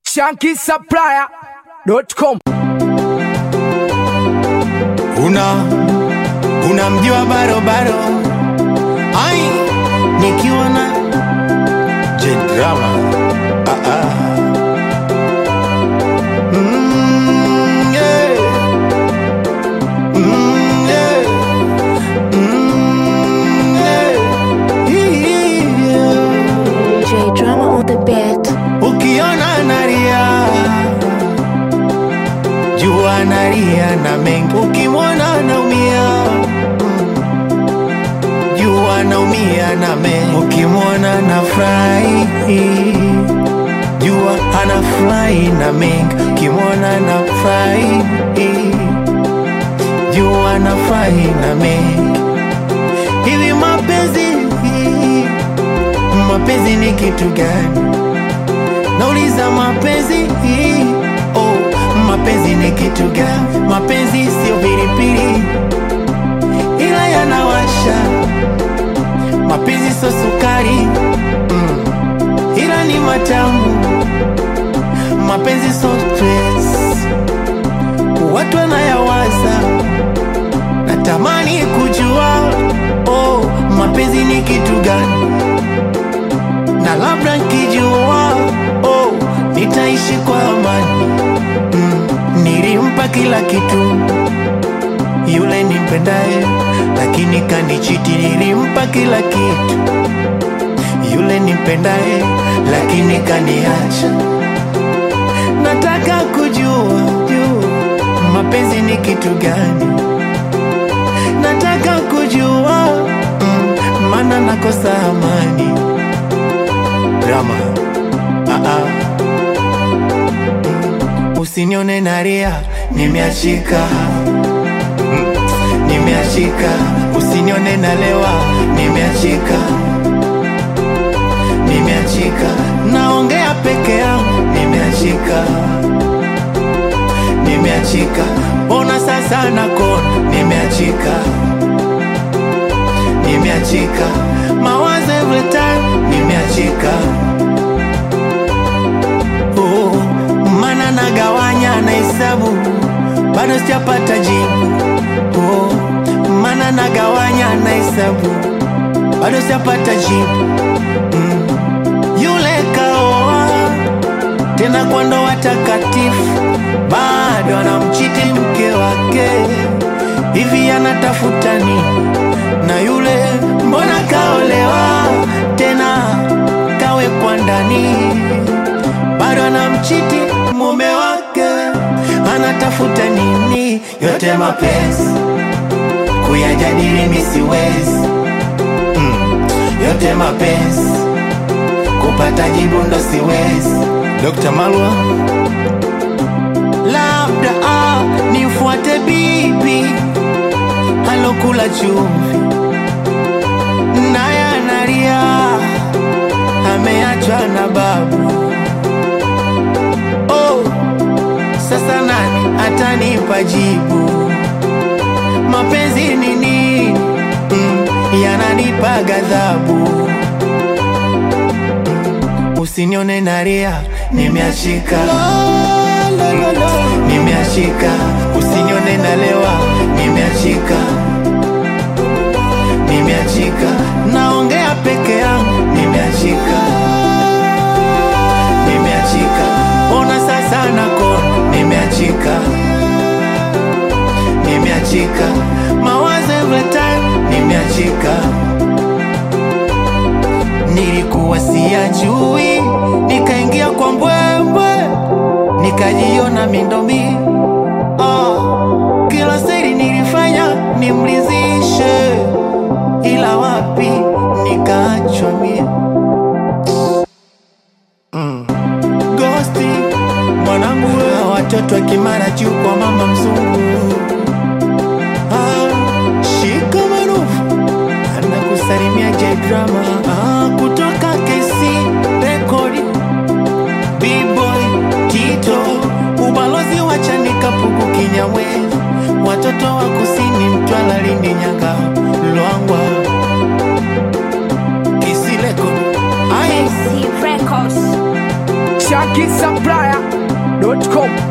shankisupplier.com. una unamjua barobaro ai nikiwa na jedrama ah, ah. Mm, yeah. Mm, yeah. Mm, yeah. Yeah. J Drama on the beat. ukiona naria jua naria na mengi ukimwona naumia jua naumia na mengi ukimwona na furahi jua ana furahi na mengi ukimwona na furahi jua na furahi na mengi hivi mapenzi mapenzi ni kitu gani nauliza mapenzi oh, mapenzi ni kitu gani mapenzi sio pilipili ila yanawasha mapenzi sio sukari mm, ila ni matamu mapenzi sio stress watu wanayawaza natamani kujua oh, mapenzi ni kitu gani na labda nkijua oh, nitaishi kwa amani mm, nilimpa kila kitu yule nimpendaye, lakini kanichiti. Nilimpa kila kitu yule nimpendaye, lakini kaniacha. Nataka kujua jua mapenzi ni kitu gani, nataka kujua mm, maana nakosa amani drama ah -ah. Mm. Usinione naria, nimeachika Mm. nimeachika. Usinione nalewa, nimeachika nimeachika. Naongea peke yangu, nimeachika nimeachika. Ona sasa nakona, nimeachika nimeachika. Mawazo every time, nimeachika oh, mana nagawanya na hesabu bado sijapata jibu oh, mana nagawanya na hesabu bado sijapata jibu mm. Yule kaoa tena kwa ndoa takatifu, bado anamchiti mke wake, hivi anatafuta nini? Na yule mbona kaolewa tena kawekwa ndani bado anamchiti mume wake, anatafuta nini? Yote mapenzi kuyajadili mi siwezi mm. Yote mapenzi kupata jibu ndo siwezi. Dr. Malwa, labda ah, nifuate bibi alokula chumvi naye analia ameachwa na babu oh, sasa nani atanipa jibu? Mapenzi ni nini? Mm, yananipa ghadhabu. Mm, Usinione naria, nimeachika nimeachika. Usinione nalewa, nimeachika nimeachika. Naongea peke yangu, nimeachika nimeachika. Ona sasa nakona, nimeachika nimeachika. Mawazo every time, nimeachika. Nilikuwa siyajui, nikaingia kwa mbwembwe, nikajiona mindomi oh, kila siri nilifanya nimlizishe, ila wapi nikaachwa mie Gosti mwanangu, wewe watoto wa Kimara juu kwa mama mzungu. Ah, shika marufu anakusalimia J Drama ah, kutoka KC Rekodi B-Boy Tito ubalozi wa Chanika Pugu Kinyamwezi watoto wa kusini Mtwara Lindi Nyanga Lwangwa Kisi Rekodi ai C Records. shankisupplier.com